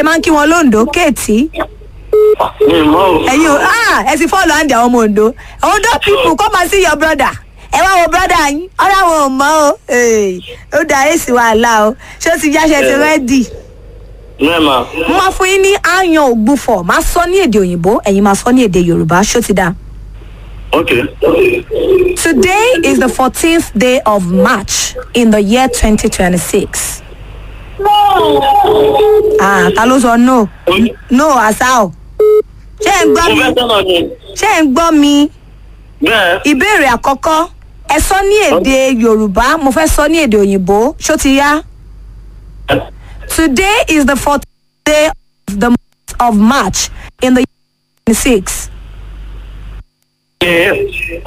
ẹ máa ń kí wọn lóńdó kéètì mi mọ́ o. ẹ̀yin o ah ẹ ti fọ́ọ̀lù àǹdí àwọn ọmọ òǹdó ondo people come and see your brother ẹ wá wo brother yín ọ̀rọ̀ àwọn ò mọ́ o Hey, ó da èsì wàhálà o ṣé ó ti jáṣẹ ti rẹ́dì mẹ́ẹ̀ma. mo máa fún yín ní àyàn ògbufọ̀ máa sọ ní èdè òyìnbó ẹ̀yin máa sọ ní èdè yorùbá ṣó ti dáa. ok. Today is the 14th day of March in the year 2026. Ah, ta ló sọ no? No, àṣà o. Ṣé ẹ̀ ń gbọ́ mo mi? fẹ́ sọ̀rọ̀ ni. Ṣé ẹ̀ ń gbọ́ mi? bẹ́ẹ̀. Ìbéèrè àkọ́kọ́. Ẹ sọ ní èdè Yorùbá, mo fẹ́ sọ ní èdè òyìnbó. Ṣó ti yá? Today is the 14th day of the month of March in the year 2026. Ẹ-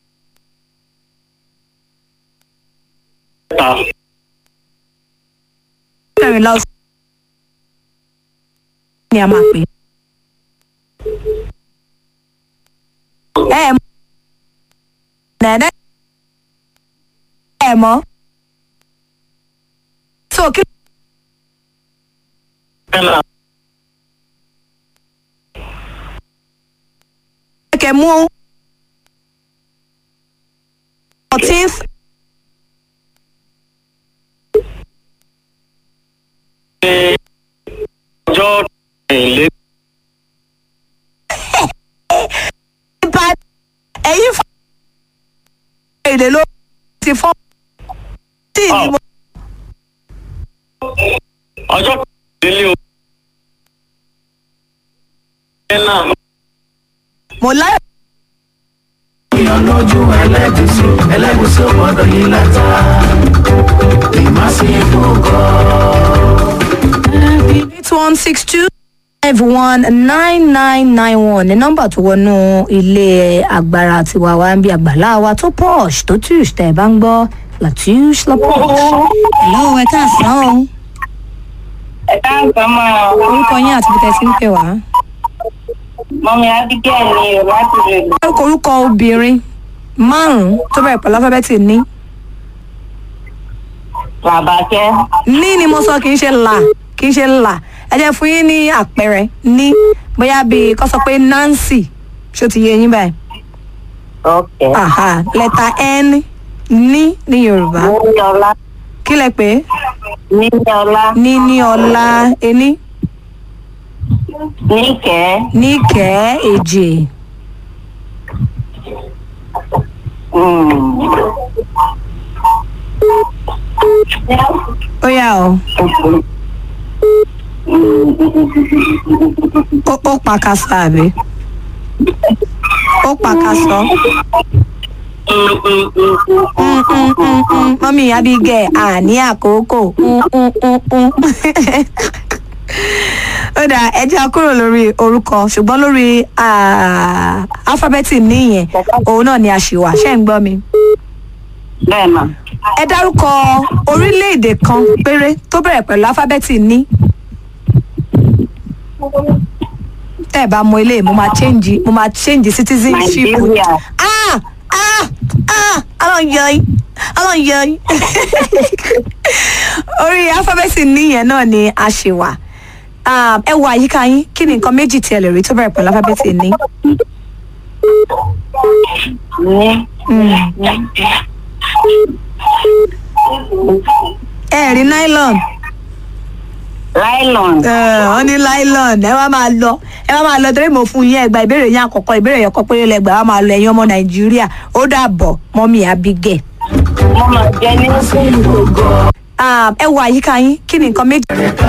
ta. kẹrìnlá oṣù ni a máa pè. ẹ ẹ mọ nẹ́ẹ̀nẹ́ ẹ mọ. so kí Kẹ́nà. ló kẹ mú fourteenth ọjọ́ ìlé. bá ẹ̀yin fún èdè ló ti fọ́ tí ìní mo ọjọ́ ìdílé o. kẹ́nà. mo láyọ̀. lójú ẹlẹ́gùsí ẹlẹ́gùsí ò gbọ́dọ̀ yí látà ìmásìnkú kọ́. eight one six two five one nine nine nine one ní nọ́mbà tó wọnú ilé agbára tiwa wa ń bí àgbàlá wa tó posh tó tush tẹ̀ bá ń gbọ́ latush la posh. hello ẹ káàsán o ẹ káàsán máa orúkọ yín àti bíi tẹ́sí ń pè wá. mọ́mí abigail ni o láti rè orúkọ orúkọ obìnrin márùn-ún tó bẹ̀rẹ̀ pẹ̀lú alifábẹ́ẹ̀tì ní. làbàkẹ́ ní ni mo sọ kì í ṣe là kì í ṣe là ẹ jẹ́ fún yín ní àpẹẹrẹ ní bóyá bíi kọ́ sọ pé nancy ṣó ti yé yín báyìí. ọ̀kẹ́ Aha, lẹ́tà n ní ní yorùbá níní ọlá kí lẹ pé níní ọlá ní ní ọlá ení níkẹ́ ní kẹ́ èjì mm, ó yà ó ó ó pàkàṣọ àbí ó pàkàṣọ mm, mm, mm, mm, Mm, mm, mm, mm. mọ́mí abigẹ̀ àní àkókò Mm, mm, mm, mm. ó dà ẹ jẹ́ a kúrò lórí orúkọ ṣùgbọ́n lórí ah, alifábẹ́ẹ̀tì níyẹn òun náà ni a ṣì wà ṣé ń gbọ́ mi. bẹ́ẹ̀ mà ẹ dárúkọ orílẹ̀-èdè kan péré tó bẹ̀rẹ̀ pẹ̀lú alifábẹ́ẹ̀tì ní. tẹ́ ẹ bá mọ ilé mo máa change mo máa change citizenship. nàìjíríà ah ah ah ọlọ́yọ̀yìn ọlọ́yọ̀yìn orí alifábẹ́ẹ̀tì níyẹn náà ni a ṣe wà. Ah, ẹ wo àyíká yín kí ni nǹkan méjì tí ẹ lè rí tó bẹ̀rẹ̀ pẹ̀lú alifábẹ́ẹ̀tì ní. ní ẹ rí nylon. nylon wọ́n ní nylon ẹ wá máa lọ ẹ wá máa lọ torí mo fún yín ẹgbà ìbéèrè yín àkọ́kọ́ ìbéèrè yẹn kọ́ péré lẹ́gbàá wá máa lọ ẹ̀yin ọmọ nàìjíríà ó dàbọ̀ mọ́mí abigẹ̀. mo máa jẹ ní Ah, ẹ wo àyíká yín kí ni nǹkan méjì